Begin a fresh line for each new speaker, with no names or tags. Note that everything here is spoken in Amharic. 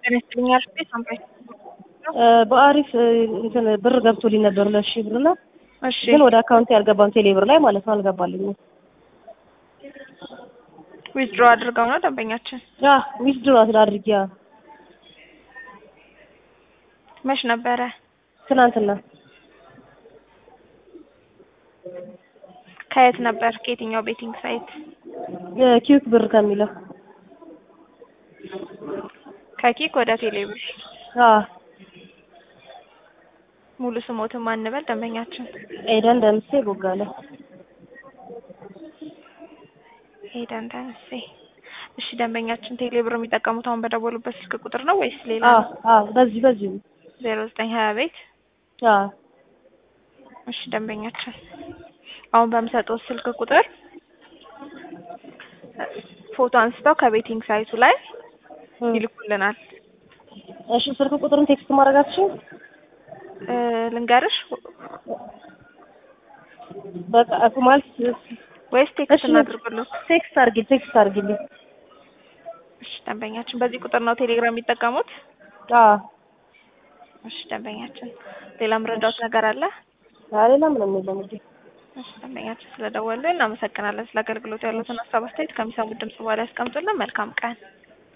ጤና ይስጥልኝ አልኩኝ ሳምራይ
በአሪፍ እንትን ብር ገብቶልኝ ነበር ሁለት ሺህ ብር እና
እሺ
ግን ወደ አካውንቴ ያልገባም ቴሌ ብር ላይ ማለት ነው አልገባልኝም።
ዊዝድሮ አድርገው ነው ደንበኛችን
ያ ዊዝድሮ አድርጊ ያ
መች ነበረ
ትናንትና
ከየት ነበር ከየትኛው ቤቲንግ ሳይት
ኪዩክ ብር ከሚለው
ከኪክ ወደ ቴሌብር
አ
ሙሉ ስሞትን ማንበል ደንበኛችን
ኤደን ደምሴ ቦጋለ
ሄደን ተነሴ እሺ ደንበኛችን ቴሌብር የሚጠቀሙት አሁን በደወሉበት ስልክ ቁጥር ነው ወይስ ሌላ
አ አ በዚህ በዚህ
ዜሮ ዘጠኝ ሀያ ቤት
አ
እሺ ደንበኛችን አሁን በምሰጠው ስልክ ቁጥር ፎቶ አንስተው ከቤቲንግ ሳይቱ ላይ ይልኩልናል።
እሺ ስልክ ቁጥሩን ቴክስት ማድረጋችሁ
እ ልንገርሽ
በቃ እኮ ማለት
ወይስ ቴክስት
እሺ
እናድርግልዎት?
ቴክስት አድርጊ ቴክስት አድርጊልኝ።
እሺ ደንበኛችን በዚህ ቁጥር ነው ቴሌግራም የሚጠቀሙት?
አ
እሺ ደንበኛችን ሌላ ምረዳዎት ነገር አለ?
ሌላ ምንም የለም እንግዲህ
እሺ ደንበኛችን ስለደወሉ እናመሰግናለን። ስለ አገልግሎቱ ያሉትን ሀሳብ አስተያየት ከሚሰሙት ድምጽ በኋላ ያስቀምጡልን። መልካም ቀን